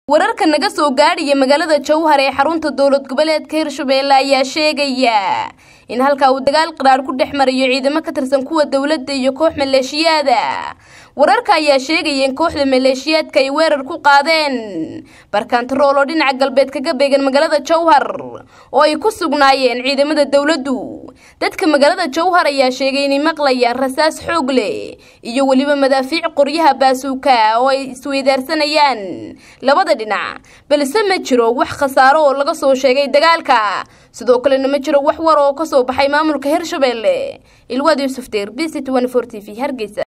wararka naga soo gaadhaya magaalada jowhar ee xarunta dowlad goboleedka hirshabeelle ayaa sheegaya in halkaa uu dagaal qaraar ku dhex marayo ciidamo ka tirsan kuwa dowladda iyo koox maleeshiyaada wararka ayaa sheegaya in kooxda maleeshiyaadka ay weerar ku qaadeen barkantarool oo dhinaca galbeed kaga beegan magaalada jowhar oo ay ku sugnaayeen ciidamada dowladdu dadka magaalada jowhar ayaa sheegay inay maqlayaan rasaas xoog leh iyo weliba madaafiic qoryaha baasuuka oo ay isweydaarsanayaan labada dhinac balse ma jiro wax khasaaro oo laga soo sheegay dagaalka sidoo kalena ma jiro wax war oo kasoo baxay maamulka hirshabeelle ilwaad yuusuf deer b c t t v hargeysa